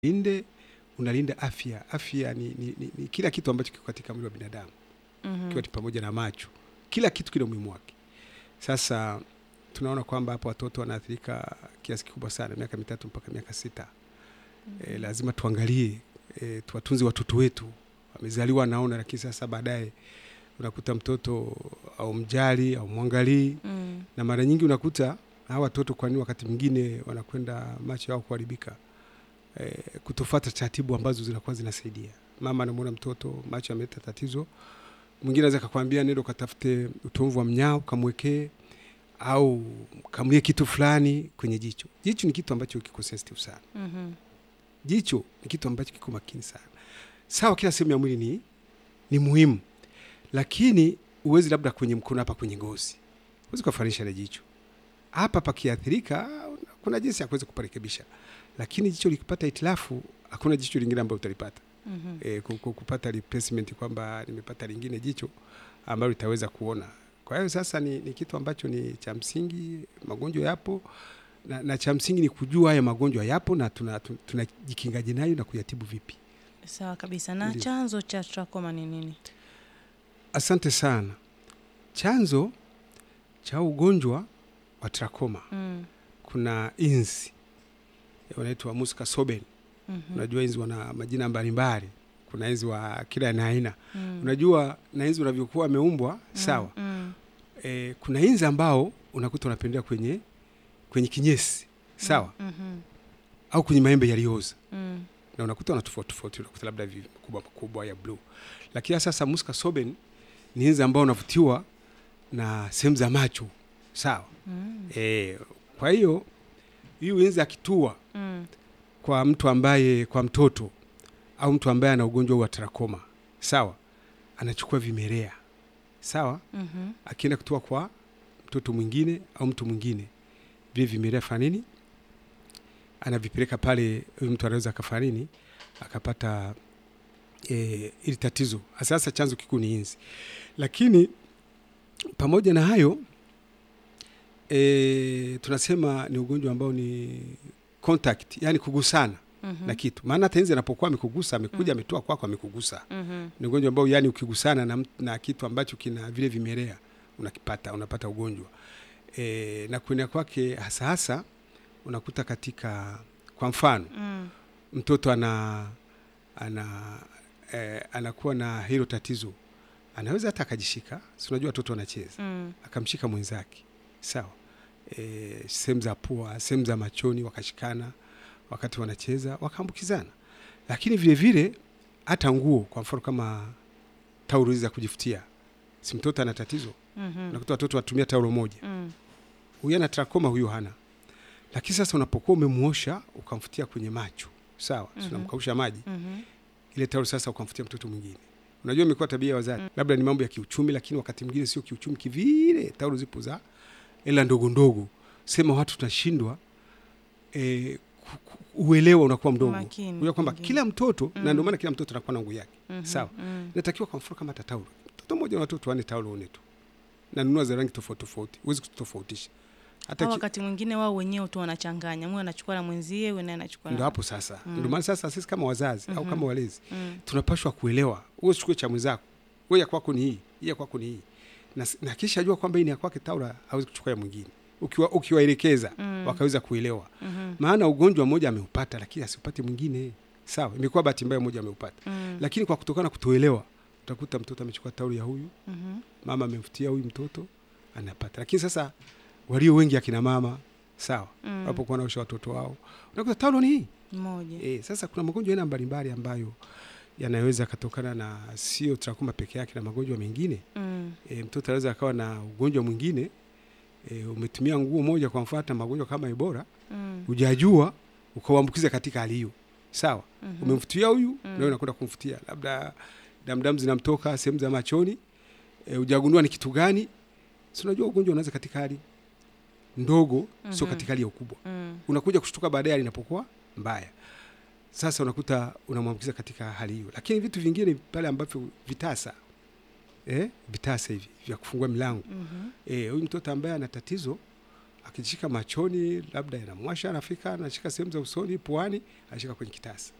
linde unalinda afya. Afya ni, ni, ni, ni kila kitu ambacho kiko katika mwili wa binadamu Mhm. ikiwa ni pamoja na macho, kila kitu kina umuhimu wake. Sasa tunaona kwamba hapo watoto wanaathirika kiasi kikubwa sana, miaka mitatu mpaka miaka sita. E, lazima tuangalie e, tuwatunze watoto wetu, wamezaliwa naona, lakini sasa baadaye unakuta mtoto au mjali au mwangalii, Mm. na mara nyingi unakuta hawa watoto, kwani wakati mwingine wanakwenda macho yao kuharibika e, kutofuata taratibu ambazo zinakuwa zinasaidia. Mama anamwona mtoto macho yameleta tatizo, mwingine anaweza kakwambia nenda ukatafute utomvu wa mnyao kamwekee, au kamlie kitu fulani kwenye jicho. Jicho ni kitu ambacho kiko sensitive sana. Mhm. Jicho ni kitu ambacho kiko makini sana. Sawa, kila sehemu ya mwili ni, ni muhimu, lakini uwezi labda kwenye mkono hapa kwenye ngozi huwezi kufanisha na jicho hapa. Pakiathirika kuna jinsi ya kuweza kuparekebisha, lakini jicho likipata itilafu, hakuna jicho lingine ambalo utalipata Mhm. e, kupata replacement kwamba nimepata lingine jicho ambalo litaweza kuona. Kwa hiyo sasa ni, ni kitu ambacho ni cha msingi. Magonjwa yapo na, na cha msingi ni kujua haya magonjwa yapo na tunajikingaje tuna nayo na kuyatibu vipi. Sawa kabisa. Na Ndiyo. chanzo cha trakoma ni nini? Asante sana. Chanzo cha ugonjwa wa trakoma Mm. kuna inzi wanaitwa Musca sobel. Mhm. Unajua inzi wana majina mbalimbali, kuna inzi wa kila na aina. Mm. Unajua na inzi unavyokuwa ameumbwa sawa. Mm. E, kuna inzi ambao unakuta wanapendea kwenye kwenye kinyesi sawa, Mhm. au kwenye maembe yaliyooza, Mm. na unakuta wana tofauti tofauti, unakuta labda vi- makubwa makubwa ya blue. Lakini sasa Musca soben ni inzi ambao unavutiwa na sehemu za macho sawa. Mm. E, kwa hiyo hiyo inzi akitua Mm. kwa mtu ambaye kwa mtoto au mtu ambaye ana ugonjwa wa trakoma sawa, anachukua vimelea sawa Mhm. akienda kutoa kwa mtoto mwingine au mtu mwingine, vile vimelea fanya nini, anavipeleka pale, huyu mtu anaweza akafanya nini, akapata e, ili tatizo. Sasa chanzo kikuu ni inzi, lakini pamoja na hayo e, tunasema ni ugonjwa ambao ni contact, yani kugusana Mhm. na kitu, maana hata inzi anapokuwa amekugusa, amekuja ametoa kwako, amekugusa Mhm. ni ugonjwa ambao yani ukigusana na, mt- na kitu ambacho kina vile vimelea unakipata unapata ugonjwa e, na kuenea kwake hasa hasa unakuta katika kwa mfano Mm. mtoto ana ana e, anakuwa na hilo tatizo, anaweza hata akajishika, si unajua watoto wanacheza, Mm. akamshika mwenzake sawa, e, sehemu za pua, sehemu za machoni, wakashikana wakati wanacheza wakaambukizana. Lakini vile vile hata nguo, kwa mfano kama taulo hizi za kujifutia, si mtoto ana tatizo, Mhm. unakuta watoto watumia taulo moja, Mm. huyu ana trakoma, huyu hana. Lakini sasa unapokuwa umemuosha ukamfutia kwenye macho sawa, mm Mhm. unamkausha maji Mhm. ile taulo sasa ukamfutia mtoto mwingine. Unajua imekuwa tabia ya wazazi, labda ni mambo ya kiuchumi, lakini wakati mwingine sio kiuchumi kivile. Taulo zipo za ela ndogo ndogo, sema watu tunashindwa e, uelewa unakuwa mdogo, Umakini unajua kwamba mwingine. kila mtoto Mm. na ndio maana kila mtoto anakuwa na nguo yake Mhm. sawa. Mm. Natakiwa kwa mfano kama hata taulo, mtoto mmoja na watoto wanne taulo une tu, na nunua za rangi tofauti tofauti, huwezi kutofautisha hata Au ki- wakati mwingine wao wenyewe tu wanachanganya, mwe anachukua na mwenzie, wewe naye anachukua ndo na hapo sasa, Mm. ndio maana sasa sisi kama wazazi au Mhm. kama walezi Mm. tunapashwa kuelewa, wewe usichukue cha mwenzako, wewe ya kwako ni hii, hii ya kwako ni hii, na, na kisha jua kwamba hii ni ya kwake taula, hawezi kuchukua ya mwingine, ukiwa ukiwaelekeza Mm. wakaweza kuelewa, Mhm. maana ugonjwa mmoja ameupata, lakini asipate mwingine. Sawa, imekuwa bahati mbaya, mmoja ameupata, Mm. lakini kwa kutokana na kutoelewa, utakuta mtoto amechukua taulu ya huyu, Mhm. mama amemfutia huyu mtoto anapata. Lakini sasa walio wengi akina mama sawa, Mm. wanapokuwa wanaosha watoto wao, unakuta taulo ni hii Mmoja. E, sasa kuna magonjwa aina mbalimbali ambayo yanaweza katokana na sio trakoma peke yake na magonjwa mengine. Mm. E, mtoto anaweza akawa na ugonjwa mwingine e, umetumia nguo moja kwa mfano hata magonjwa kama Ebola Mm. hujajua ukauambukiza katika hali hiyo. Sawa, Mhm. umemfutia huyu Mm. na wewe unakwenda kumfutia, labda damdamu zinamtoka sehemu za machoni e, hujagundua ni kitu gani. Si unajua ugonjwa unaweza katika hali ndogo, sio Mhm. katika hali ya ukubwa Mm. unakuja kushtuka baadaye hali inapokuwa mbaya. Sasa unakuta unamwambukiza katika hali hiyo, lakini vitu vingine pale ambavyo vitasa eh, vitasa hivi vya kufungua milango Mhm. eh, huyu mtoto ambaye ana tatizo akishika machoni, labda yanamwasha, anafika anashika sehemu za usoni, puani, anashika kwenye kitasa